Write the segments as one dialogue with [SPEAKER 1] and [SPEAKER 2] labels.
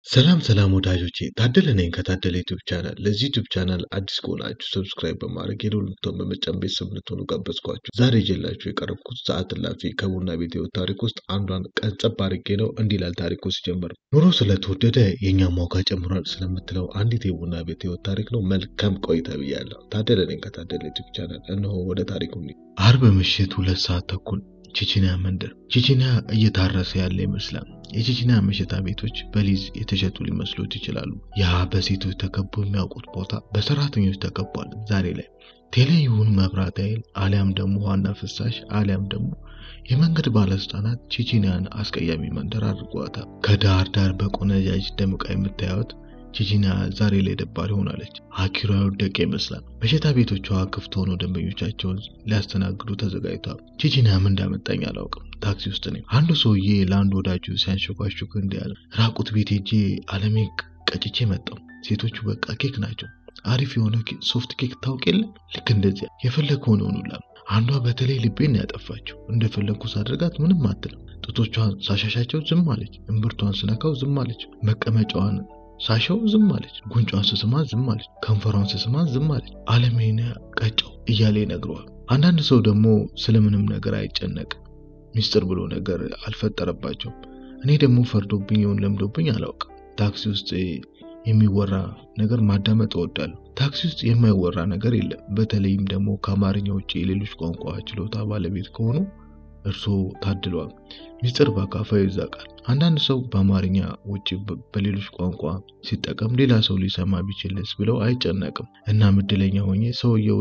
[SPEAKER 1] ሰላም ሰላም ወዳጆቼ ታደለ ነኝ ከታደለ ዩቲዩብ ቻናል። ለዚህ ዩቲዩብ ቻናል አዲስ ከሆናችሁ ሰብስክራይብ በማድረግ የደወል ምልክቱን በመጫን ቤተሰብ እንድትሆኑ ጋበዝኳችሁ። ዛሬ ይዤላችሁ የቀረብኩት ሰዓት እላፊ ከቡና ቤት ሕይወት ታሪክ ውስጥ አንዷን ቀንጨብ አድርጌ ነው። እንዲህ ይላል ታሪኩ ሲጀምር። ኑሮ ስለተወደደ የእኛም ዋጋ ጨምሯል ስለምትለው አንዲት የቡና ቤት ሕይወት ታሪክ ነው። መልካም ቆይታ ብያለሁ። ታደለ ነኝ ከታደለ ዩቲዩብ ቻናል። እነሆ ወደ ታሪኩ። አርብ ምሽት ሁለት ሰዓት ተኩል ቼቼንያ መንደር። ቼቼንያ እየታረሰ ያለ ይመስላል። የቼቼንያ መሸታ ቤቶች በሊዝ የተሸጡ ሊመስሉት ይችላሉ። ያ በሴቶች ተከቦ የሚያውቁት ቦታ በሰራተኞች ተከቧል። ዛሬ ላይ ቴሌ ይሁን መብራት ኃይል አሊያም ደግሞ ዋና ፍሳሽ አሊያም ደግሞ የመንገድ ባለስልጣናት ቼቼንያን አስቀያሚ መንደር አድርጓታል። ከዳር ዳር በቆነጃጅ ደምቃ የምታዩት ቼቼንያ ዛሬ ላይ ደባሪ ሆናለች። አኪሯ የወደቀ ይመስላል። መሸታ ቤቶቿ ክፍት ሆኖ ደንበኞቻቸውን ሊያስተናግዱ ተዘጋጅተዋል። ቼቼንያ ምን እንዳመጣኝ አላውቅም። ታክሲ ውስጥ ነኝ። አንዱ ሰውዬ ለአንድ ወዳጁ ሲያንሸኳሹክ እንዲህ አለ፣ ራቁት ቤት ሄጄ አለሜ ቀጭቼ መጣው። ሴቶቹ በቃ ኬክ ናቸው። አሪፍ የሆነ ሶፍት ኬክ ታውቅ የለ ልክ እንደዚያ የፈለግከውን ሆኑላ። አንዷ በተለይ ልቤን ያጠፋችው እንደፈለግኩ ሳደርጋት ምንም አትልም። ጡቶቿን ሳሻሻቸው ዝም አለች። እምብርቷን ስነካው ዝም አለች። መቀመጫዋን ሳሻው ዝም አለች። ጉንጯን ስስማ ዝም አለች። ከንፈሯን ስስማ ዝም አለች። አለሜን ቀጨው እያለ ይነግረዋል። አንዳንድ ሰው ደግሞ ስለምንም ነገር አይጨነቅም። ሚስጥር ብሎ ነገር አልፈጠረባቸውም። እኔ ደግሞ ፈርዶብኝ ይሆን ለምዶብኝ አላውቅም። ታክሲ ውስጥ የሚወራ ነገር ማዳመጥ እወዳለሁ። ታክሲ ውስጥ የማይወራ ነገር የለም። በተለይም ደግሞ ከአማርኛ ውጭ የሌሎች ቋንቋ ችሎታ ባለቤት ከሆኑ እርስዎ ታድለዋል። ሚስጥር በአካፋ ይዛቃል። አንዳንድ ሰው በአማርኛ ውጭ በሌሎች ቋንቋ ሲጠቀም ሌላ ሰው ሊሰማ ቢችልስ ብለው አይጨነቅም። እናም እድለኛ ሆኜ ሰውየው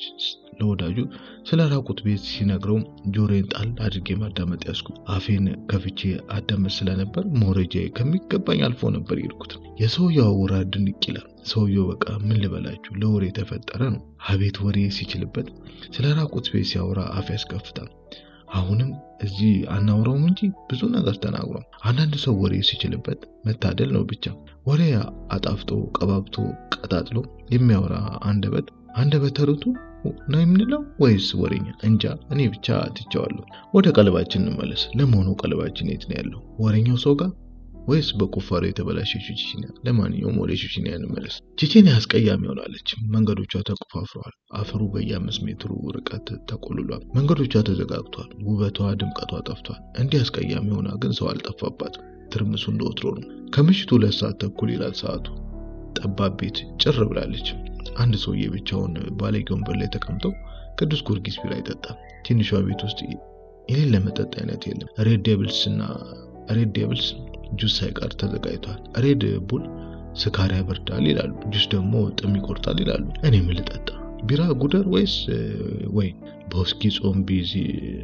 [SPEAKER 1] ለወዳጁ ስለ ራቁት ቤት ሲነግረው ጆሮዬን ጣል አድርጌ ማዳመጥ ያዝኩ። አፌን ከፍቼ አዳመጥ ስለነበር መውረጃ ከሚገባኝ አልፎ ነበር የሄድኩት። የሰውየው አወራ ድንቅ ይላል። ሰውየው በቃ ምን ልበላችሁ ለወሬ የተፈጠረ ነው። አቤት ወሬ ሲችልበት ስለ ራቁት ቤት ሲያወራ አፍ ያስከፍታል። አሁንም እዚህ አናውረውም እንጂ ብዙ ነገር ተናግሯል። አንዳንድ ሰው ወሬ ሲችልበት መታደል ነው ብቻ። ወሬ አጣፍጦ ቀባብቶ ቀጣጥሎ የሚያወራ አንደበት አንደበተ ርቱዕ ነው የምንለው ወይስ ወሬኛ? እንጃ። እኔ ብቻ ትቼዋለሁ። ወደ ቀለባችን እንመለስ። ለመሆኑ ቀለባችን የት ነው ያለው? ወሬኛው ሰው ጋር ወይስ በቁፋሮ የተበላሸችው ቼቼንያ? ለማንኛውም ወደ ቼቼንያ እንመለስ። ቼቼንያ አስቀያሚ ሆናለች። መንገዶቿ ተቆፋፍረዋል። አፈሩ በየአምስት ሜትሩ ርቀት ተቆልሏል። መንገዶቿ ተዘጋግቷል። ውበቷ፣ ድምቀቷ ጠፍቷል። እንዲህ አስቀያሚ ሆና ግን ሰው አልጠፋባትም። ትርምሱ እንደ ወትሮ ነው። ከምሽቱ ሁለት ሰዓት ተኩል ይላል ሰዓቱ። ጠባብ ቤት ጭር ብላለች። አንድ ሰውዬ ብቻውን ባለጌ ወንበር ላይ ተቀምጦ ቅዱስ ጊዮርጊስ ቢራ ይጠጣል። ትንሿ ቤት ውስጥ የሌለ መጠጥ አይነት የለም። ሬድ ዴብልስ እና ሬድ ዴብልስ ጁስ ሳይቀር ተዘጋጅቷል። ሬድ ቡል ስካር ያበርዳል ይላሉ፣ ጁስ ደግሞ ጥም ይቆርጣል ይላሉ። እኔ ምን ልጠጣ? ቢራ ጉደር ወይስ ወይን? በውስኪ ጾም ቢዚ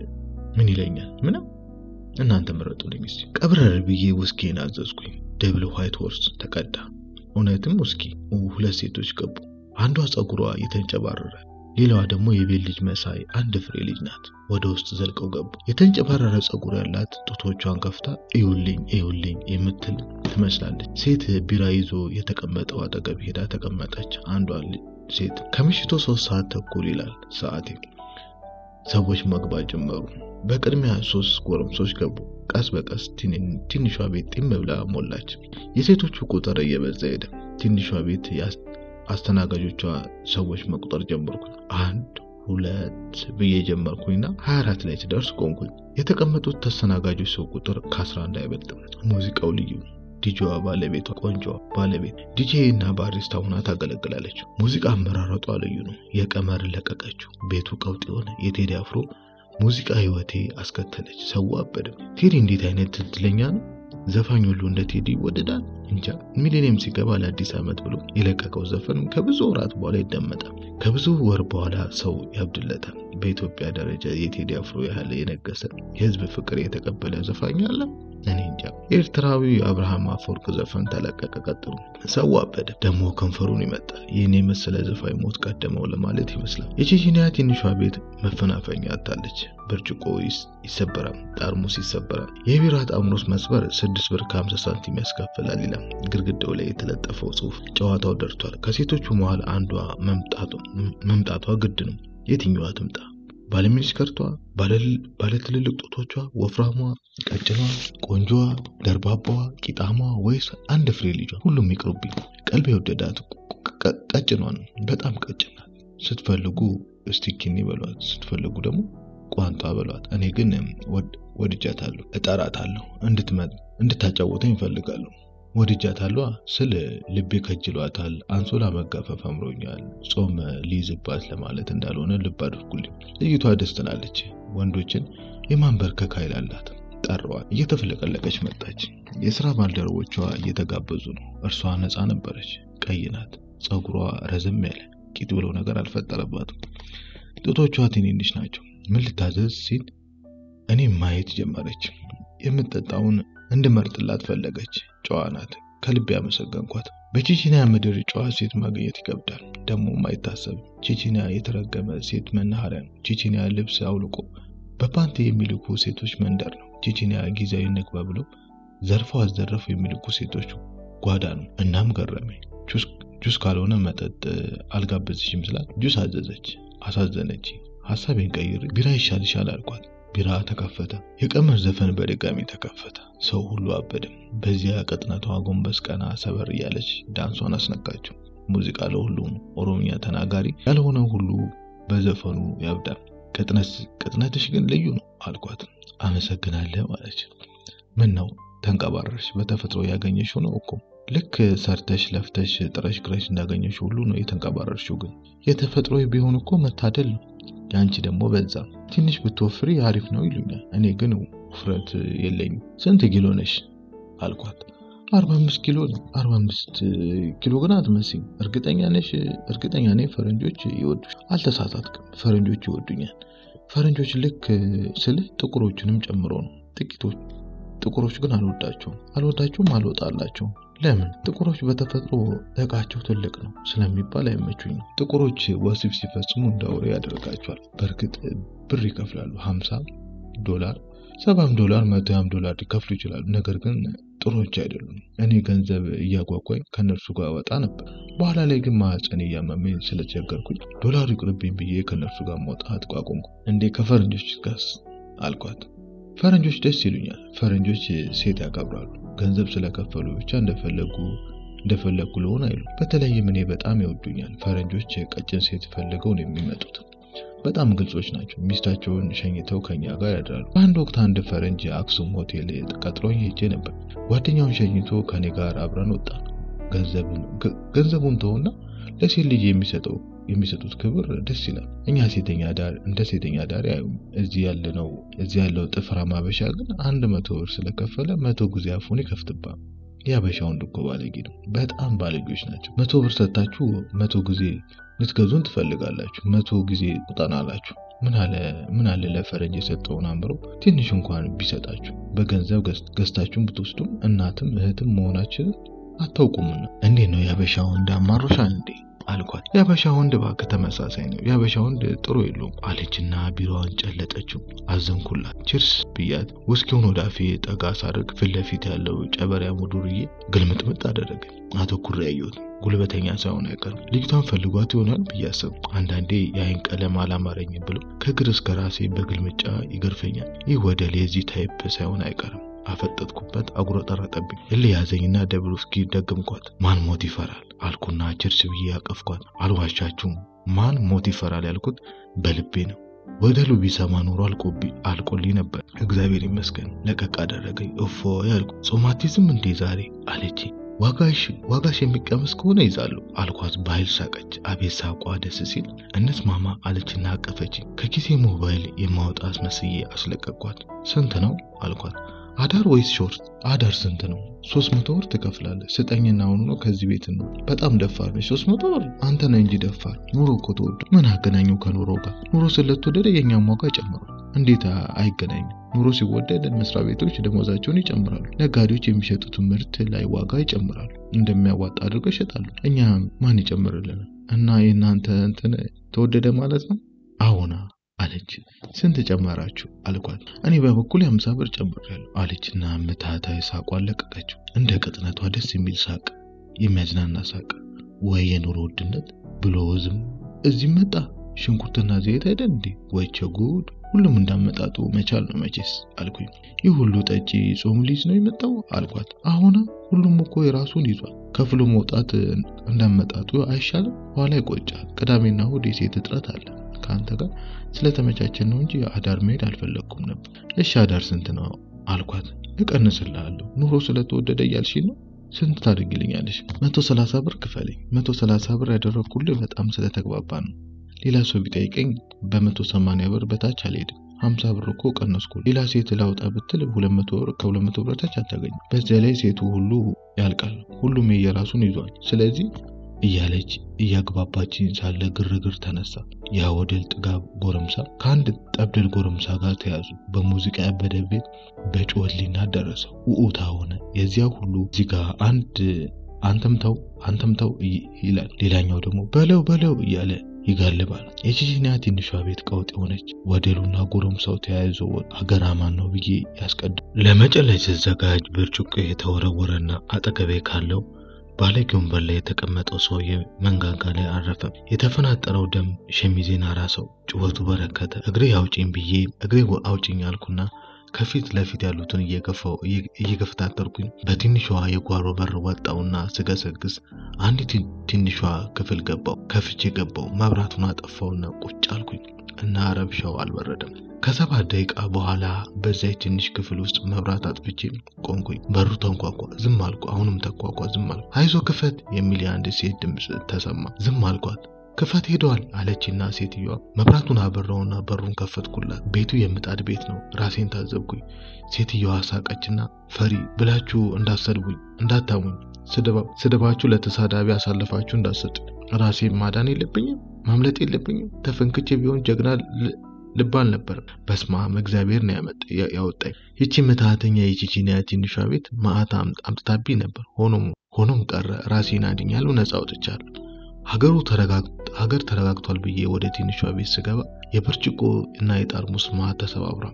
[SPEAKER 1] ምን ይለኛል? ምንም። እናንተ ምረጡልኝ እስኪ። ቀብረር ብዬ ውስኪን አዘዝኩኝ። ደብል ዋይት ሆርስ ተቀዳ። እውነትም ውስኪ። ሁለት ሴቶች ገቡ። አንዷ ፀጉሯ የተንጨባረረ ሌላዋ ደግሞ የቤት ልጅ መሳይ አንድ ፍሬ ልጅ ናት። ወደ ውስጥ ዘልቀው ገቡ። የተንጨባረረ ፀጉር ያላት ጡቶቿን ከፍታ እዩልኝ እዩልኝ የምትል ትመስላለች። ሴት ቢራ ይዞ የተቀመጠው አጠገብ ሄዳ ተቀመጠች። አንዷ ሴት ከምሽቱ ሶስት ሰዓት ተኩል ይላል ሰዓቴ። ሰዎች መግባት ጀመሩ። በቅድሚያ ሶስት ጎረምሶች ገቡ። ቀስ በቀስ ትንሿ ቤት ጢም ብላ ሞላች። የሴቶቹ ቁጥር እየበዛ ሄደ። ትንሿ ቤት አስተናጋጆቿ ሰዎች መቁጠር ጀመርኩኝ። አንድ ሁለት ብዬ ጀመርኩኝና ሀያ አራት ላይ ስደርስ ቆምኩኝ። የተቀመጡት ተስተናጋጆች ሰው ቁጥር ከአስራ አንድ አይበልጥም። ሙዚቃው ልዩ ዲጂዋ ባለቤቷ ቆንጆ ባለቤት ዲጄ እና ባሪስታ ሁና ታገለግላለች። ሙዚቃ አመራረጧ ልዩ ነው። የቀመር ለቀቀችው። ቤቱ ቀውጥ የሆነ የቴዲ አፍሮ ሙዚቃ ህይወቴ አስከተለች። ሰው አበድም። ቴዲ እንዴት አይነት እድለኛ ነው! ዘፋኝ ሁሉ እንደ ቴዲ ይወደዳል። እንጃ ሚሊኒየም ሲገባ ለአዲስ ዓመት ብሎ የለቀቀው ዘፈን ከብዙ ወራት በኋላ ይደመጣል። ከብዙ ወር በኋላ ሰው ያብድለታል። በኢትዮጵያ ደረጃ የቴዲ አፍሮ ያህል የነገሰ የህዝብ ፍቅር የተቀበለ ዘፋኝ አለ? እኔ እንጃ። ኤርትራዊ አብርሃም አፈወርቅ ዘፈን ተለቀቀ። ቀጥሉ ሰው አበደ። ደግሞ ከንፈሩን ይመጣል። ይህን የመሰለ ዘፋኝ ሞት ቀደመው ለማለት ይመስላል። የቼቼንያ ትንሿ ቤት መፈናፈኛ አታለች። ብርጭቆ ይሰበራል፣ ጠርሙስ ይሰበራል። የቢራ ጠርሙስ መስበር ስድስት ብር ከሀምሳ ሳንቲም ያስከፍላል ይላል ግድግዳው ላይ የተለጠፈው ጽሑፍ። ጨዋታው ደርቷል። ከሴቶቹ መሃል አንዷ መምጣቷ ግድ ነው። የትኛዋ ትምጣ? ባለሚኒስከርቷ፣ ባለ ትልልቅ ጡቶቿ፣ ወፍራሟ፣ ቀጭኗ፣ ቆንጆዋ፣ ደርባባዋ፣ ቂጣሟ ወይስ አንድ ፍሬ ልጇ? ሁሉም ይቅሩብኝ። ቀልብ የወደዳት ቀጭኗ ነው። በጣም ቀጭን ናት። ስትፈልጉ ስቲኪኒ በሏት፣ ስትፈልጉ ደግሞ ቋንጣ በሏት። እኔ ግን ወድጃታለሁ፣ እጠራታለሁ፣ እንድታጫወተኝ እፈልጋለሁ። ወድጃታለሁ ስል ልቤ ከጅሏታል። አንሶላ መጋፈፍ አምሮኛል። ጾም ሊይዝባት ለማለት እንዳልሆነ ልብ አድርጉልኝ። ልጅቷ ደስ ትላለች። ወንዶችን የማንበርከክ ኃይል አላት። ጠራዋት። እየተፍለቀለቀች መጣች። የስራ ባልደረቦቿ እየተጋበዙ ነው። እርሷ ነፃ ነበረች። ቀይ ናት። ፀጉሯ ረዘም ያለ ቂጥ ብለው ነገር አልፈጠረባትም። ጡቶቿ ትንንሽ ናቸው። ምን ልታዘዝ ሲል እኔ ማየት ጀመረች። የምጠጣውን እንድመርጥላት ፈለገች። ጨዋ ናት። ከልብ ያመሰገንኳት። በቼቺኒያ ምድር ጨዋ ሴት ማግኘት ይከብዳል፣ ደግሞም አይታሰብም። ቼቺኒያ የተረገመ ሴት መናኸሪያ ነው። ቼቺኒያ ልብስ አውልቆ በፓንቲ የሚልኩ ሴቶች መንደር ነው። ቼቺኒያ ጊዜያዊ ንግባ ብለው ዘርፈው አዘረፉ የሚልኩ ሴቶች ጓዳ ነው። እናም ገረመኝ። ጁስ ካልሆነ መጠጥ አልጋበዝሽም ስላት ጁስ አዘዘች። አሳዘነች። ሀሳቤን ቀይሬ ቢራ ይሻልሻል አልኳት። ቢራ ተከፈተ። የቀመር ዘፈን በድጋሚ ተከፈተ። ሰው ሁሉ አበደም። በዚያ ቅጥነቷ ጎንበስ ቀና ሰበር እያለች ዳንሷን አስነካችው። ሙዚቃ ለሁሉም ኦሮምኛ ተናጋሪ ያልሆነ ሁሉ በዘፈኑ ያብዳል። ቅጥነትሽ ግን ልዩ ነው አልኳት። አመሰግናለሁ አለች። ምን ነው ተንቀባረርሽ? በተፈጥሮ ያገኘሽው ነው እኮ ልክ ሰርተሽ ለፍተሽ ጥረሽ ግረሽ እንዳገኘሽ ሁሉ ነው የተንቀባረርሽው። ግን የተፈጥሮ ቢሆን እኮ መታደል ነው። የአንቺ ደግሞ በዛ። ትንሽ ብትወፍሪ አሪፍ ነው ይሉኛል። እኔ ግን ውፍረት የለኝም። ስንት ኪሎ ነሽ አልኳት። አርባ አምስት ኪሎ ነው። አርባ አምስት ኪሎ ግን አትመስይም። እርግጠኛ ነሽ? እርግጠኛ ነኝ ፈረንጆች ይወዱሽ። አልተሳሳትክም። ፈረንጆች ይወዱኛል። ፈረንጆች ልክ ስልህ ጥቁሮቹንም ጨምሮ ነው። ጥቂቶች ጥቁሮች ግን አልወዳቸውም። አልወዳቸውም፣ አልወጣላቸውም። ለምን? ጥቁሮች በተፈጥሮ እቃቸው ትልቅ ነው ስለሚባል አይመቹኝም። ጥቁሮች ወሲብ ሲፈጽሙ እንደ አውሬ ያደርጋቸዋል። በእርግጥ ብር ይከፍላሉ። ሀምሳ ዶላር፣ ሰባም ዶላር፣ መቶያም ዶላር ሊከፍሉ ይችላሉ። ነገር ግን ጥሩዎች አይደሉም። እኔ ገንዘብ እያጓጓኝ ከእነርሱ ጋር ወጣ ነበር። በኋላ ላይ ግን ማህፀን እያመመኝ ስለቸገርኩኝ ዶላሩ ይቅርብኝ ብዬ ከእነርሱ ጋር መውጣት ቋቁምኩ። እንዴ ከፈረንጆች ጋርስ አልኳት። ፈረንጆች ደስ ይሉኛል። ፈረንጆች ሴት ያከብራሉ። ገንዘብ ስለከፈሉ ብቻ እንደፈለጉ እንደፈለጉ ለሆን አይሉ። በተለይም እኔ በጣም ይወዱኛል። ፈረንጆች ቀጭን ሴት ፈልገው ነው የሚመጡት። በጣም ግልጾች ናቸው። ሚስታቸውን ሸኝተው ከኛ ጋር ያድራሉ። በአንድ ወቅት አንድ ፈረንጅ አክሱም ሆቴል ቀጥሮኝ ሄጄ ነበር። ጓደኛውን ሸኝቶ ከኔ ጋር አብረን ወጣን። ገንዘቡን ተውና ለሴት ልጅ የሚሰጠው የሚሰጡት ክብር ደስ ይላል። እኛ ሴተኛ ዳር እንደ ሴተኛ ዳር አያዩም። እዚህ ያለነው እዚህ ያለው ጥፍራም አበሻ ግን አንድ መቶ ብር ስለከፈለ መቶ ጊዜ አፉን ይከፍትባል። የአበሻ ወንድ እኮ ባለጌ ነው። በጣም ባለጌዎች ናቸው። መቶ ብር ሰጥታችሁ መቶ ጊዜ ልትገዙን ትፈልጋላችሁ። መቶ ጊዜ ቁጠና አላችሁ። ምን አለ ምን አለ ለፈረንጅ የሰጠውን አምሮ ትንሽ እንኳን ቢሰጣችሁ በገንዘብ ገዝታችሁን ብትወስዱም እናትም እህትም መሆናችንን አታውቁምና። እንዴት ነው የአበሻ ወንድ አማሮሻል እንዴ አልኳት። የአበሻ ወንድ እባክህ ተመሳሳይ ነው። የአበሻ ወንድ ጥሩ የለውም አለችና ቢሮዋን ጨለጠችው። አዘንኩላት። ችርስ ብያት ውስኪውን ወደ አፌ ጠጋ ሳደርግ ፊት ለፊት ያለው ጨበሪያሙ ዱርዬ ግልምጥምጥ አደረገ። አተኩሬ ያየሁት ጉልበተኛ ሳይሆን አይቀርም። ልጅቷን ፈልጓት ይሆናል ብዬ አሰብኩ። አንዳንዴ የአይን ቀለም አላማረኝም ብሎ ከእግር እስከ ራሴ በግልምጫ ይገርፈኛል። ይህ ወደ ሌዚ ታይፕ ሳይሆን አይቀርም። አፈጠጥኩበት፣ አጉረጠረጠብኝ። እልህ ያዘኝና ደብል ውስኪ ደገምኳት። ማን ሞት ይፈራል አልኩና ችርስ ብዬ ያቀፍኳት። አልዋሻችሁም፣ ማን ሞት ይፈራል ያልኩት በልቤ ነው። ወደሉ ቢሰማ ኖሮ አልቆልኝ ነበር። እግዚአብሔር ይመስገን ለቀቅ አደረገኝ። እፎ ያልኩ ጾማቲዝም እንዴ ዛሬ አለች። ዋጋሽ ዋጋሽ የሚቀመስ ከሆነ ይዛለሁ አልኳት። በኃይል ሳቀች። አቤት ሳቋ ደስ ሲል። እንስማማ አለችና አቀፈች። ከኪሴ ሞባይል የማወጣ አስመስዬ አስለቀቅኳት። ስንት ነው አልኳት። አዳር ወይስ ሾርት? አዳር ስንት ነው? ሶስት መቶ ብር ትከፍላለህ። ስጠኝና አሁኑ ነው ከዚህ ቤት ነው። በጣም ደፋር ነች። ሶስት መቶ ብር አንተ ነህ እንጂ ደፋር። ኑሮ እኮ ተወዱ። ምን አገናኘው ከኑሮ ጋር? ኑሮ ስለተወደደ የእኛም ዋጋ ጨምሯል። እንዴት አይገናኝም? ኑሮ ሲወደድ መስሪያ ቤቶች ደሞዛቸውን ይጨምራሉ። ነጋዴዎች የሚሸጡትን ምርት ላይ ዋጋ ይጨምራሉ። እንደሚያዋጣ አድርገው ይሸጣሉ። እኛ ማን ይጨምርልናል? እና የእናንተ እንትን ተወደደ ማለት ነው? አዎና አለች። ስንት ጨመራችሁ አልኳት። እኔ በበኩል የአምሳ ብር ጨምሬያለሁ አለችና ምታታዊ ሳቋን ለቀቀችው። እንደ ቅጥነቷ ደስ የሚል ሳቅ፣ የሚያዝናና ሳቅ። ወይ የኑሮ ውድነት ብሎ ዝም እዚህ መጣ ሽንኩርትና ዘይት አይደል እንዴ? ወይቸ ጉድ! ሁሉም እንዳመጣጡ መቻል ነው መቼስ አልኩኝ። ይህ ሁሉ ጠጪ ጾም ሊይዝ ነው የመጣው አልኳት። አሁን ሁሉም እኮ የራሱን ይዟል። ከፍሎ መውጣት እንዳመጣጡ አይሻልም? ኋላ ይቆጫል። ቅዳሜና እሑድ የሴት እጥረት አለ። ከአንተ ጋር ስለተመቻቸን ነው እንጂ አዳር መሄድ አልፈለግኩም ነበር። እሺ አዳር ስንት ነው አልኳት። እቀንስልሃለሁ ኑሮ ስለተወደደ እያልሽኝ ነው ስንት ታደርግልኛለሽ? መቶ ሰላሳ ብር ክፈለኝ። መቶ ሰላሳ ብር ያደረግኩልህ በጣም ስለተግባባ ነው። ሌላ ሰው ቢጠይቀኝ በመቶ ሰማንያ ብር በታች አልሄድም። ሀምሳ ብር እኮ ቀነስኩ። ሌላ ሴት ላውጣ ብትል ሁለት መቶ ብር ከሁለት መቶ ብር በታች አታገኝም። በዚያ ላይ ሴቱ ሁሉ ያልቃል። ሁሉም የየራሱን ይዟል። ስለዚህ እያለች እያግባባችኝ ሳለ ግርግር ተነሳ። ያ ወደል ጥጋብ ጎረምሳ ከአንድ ጠብደል ጎረምሳ ጋር ተያዙ። በሙዚቃ ያበደ ቤት በጮህሊና ደረሰው ውኡታ ሆነ። የዚያ ሁሉ እዚህ ጋር አንድ አንተም ተው አንተም ተው ይላል፣ ሌላኛው ደግሞ በለው በለው እያለ ይጋልባል። የቺቺኒያ ትንሿ ቤት ቀውጥ የሆነች ወደሉና ጎረምሳው ተያይዞ ሀገር አማን ነው ብዬ ያስቀድም ለመጨለጭ ስዘጋጅ ብርጭቆ የተወረወረና አጠገቤ ካለው ባለጌ ወንበር ላይ የተቀመጠው ሰውዬ መንጋጋ ላይ አረፈም። የተፈናጠረው ደም ሸሚዜን አራሰው። ጩኸቱ በረከተ። እግሬ አውጪኝ ብዬ እግሬ አውጪኝ አልኩና ከፊት ለፊት ያሉትን እየገፋው እየገፈታተርኩኝ በትንሿ የጓሮ በር ወጣውና ስገሰግስ አንዲት ትንሿ ክፍል ገባው። ከፍቼ ገባው። መብራቱን አጠፋውና ቁጭ አልኩኝ እና ረብሻው አልበረደም። ከሰባት ደቂቃ በኋላ በዚያ ትንሽ ክፍል ውስጥ መብራት አጥፍቼ ቆንኩኝ። በሩ ተንኳኳ። ዝም አልኩ። አሁንም ተንኳኳ። ዝም አልኩ። አይዞ ክፈት የሚል የአንድ ሴት ድምፅ ተሰማ። ዝም አልኳት። ክፈት ሄደዋል አለችና ሴትዮዋ መብራቱን አበራውና በሩን ከፈትኩላት። ቤቱ የምጣድ ቤት ነው። ራሴን ታዘብኩኝ። ሴትዮዋ ሳቀችና ፈሪ ብላችሁ እንዳሰድቡኝ እንዳታሙኝ፣ ስድባችሁ ለተሳዳቢ አሳልፋችሁ እንዳሰጡ ራሴ ማዳን የለብኝም ማምለጥ የለብኝም። ተፈንክቼ ቢሆን ጀግና ልብ አልነበረም። በስማም እግዚአብሔር ነው ያወጣኝ። ይቺ ምትሃተኛ የቺቺኒያ ትንሿ ቤት መዓት አምጥታብኝ ነበር። ሆኖም ሆኖም ቀረ። ራሴን አድኛለሁ፣ ነጻ አውጥቻለሁ። ሀገሩ ሀገር ተረጋግቷል ብዬ ወደ ትንሿ ቤት ስገባ የብርጭቆ እና የጠርሙስ መዓት ተሰባብሯል።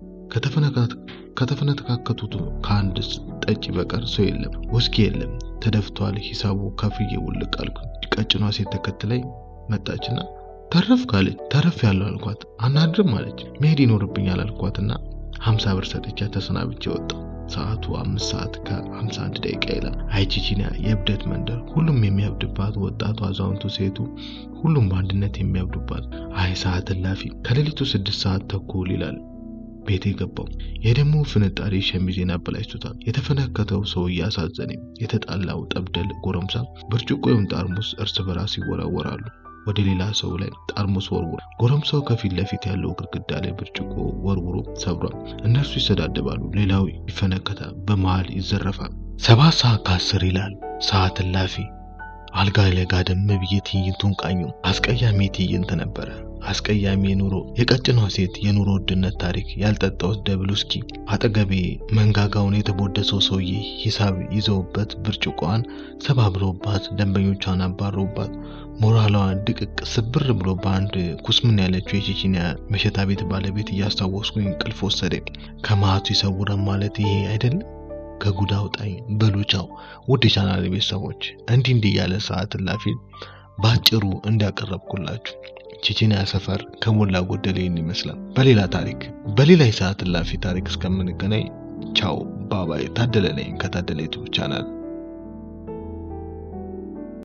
[SPEAKER 1] ከተፈነካከቱት ከአንድ ጠጪ በቀር ሰው የለም። ውስኪ የለም። ተደፍቷል። ሂሳቡ ከፍዬ ውልቅ አልኩ። ቀጭኗ ሴት ተከትለኝ መጣችና ተረፍ ካለች ተረፍ ያለው አልኳት። አናድርም አለች። መሄድ ይኖርብኛል አልኳትና ሀምሳ ብር ሰጥቻ ተሰናብቼ ወጣሁ። ሰዓቱ አምስት ሰዓት ከሀምሳ አንድ ደቂቃ ይላል። አይ ቺቺኒያ የእብደት መንደር፣ ሁሉም የሚያብድባት፣ ወጣቱ፣ አዛውንቱ፣ ሴቱ፣ ሁሉም በአንድነት የሚያብዱባት። አይ ሰዓት እላፊ። ከሌሊቱ ስድስት ሰዓት ተኩል ይላል ቤቴ ገባው። የደሞ ፍንጣሪ ሸሚዜን አበላሽቶታል። የተፈነከተው ሰው እያሳዘነኝ፣ የተጣላው ጠብደል ጎረምሳ ብርጭቆውን ጠርሙስ እርስ በራስ ይወራወራሉ። ወደ ሌላ ሰው ላይ ጠርሙስ ወርውሮ ጎረምሳው ከፊት ለፊት ያለው ግድግዳ ላይ ብርጭቆ ወርውሮ ሰብሯል። እነርሱ ይሰዳደባሉ፣ ሌላው ይፈነከታል፣ በመሃል ይዘረፋል። ሰባት ሰዓት ከአስር ይላል ሰዓት እላፊ። አልጋ ላይ ጋደም ብዬ ትዕይንቱን ቃኙ። አስቀያሚ ትዕይንት ነበረ። አስቀያሚ የኑሮ የቀጭኗ ሴት የኑሮ ውድነት ታሪክ፣ ያልጠጣሁት ደብል ውስኪ፣ አጠገቤ መንጋጋውን የተቦደሰው ሰውዬ ሂሳብ ይዘውበት ብርጭቆዋን ሰባብረውባት ደንበኞቿን አባረውባት ሞራሏን ድቅቅ ስብር ብሎ በአንድ ኩስምን ያለችው የቼቺኒያ መሸታ ቤት ባለቤት እያስታወስኩኝ እንቅልፍ ወሰደኝ። ከመዓቱ ይሰውረን ማለት ይሄ አይደለም። ከጉድ አውጣኝ በሉቻው። ውድ የቻናል ቤተሰቦች እንዲህ እንዲህ ያለ ሰዓት እላፊ በአጭሩ እንዲያቀረብኩላችሁ ቼቺኒያ ሰፈር ከሞላ ጎደል ይህን ይመስላል። በሌላ ታሪክ በሌላ የሰዓት እላፊ ታሪክ እስከምንገናኝ ቻው ባባይ። ታደለ ነኝ ከታደለ ዩቱብ ቻናል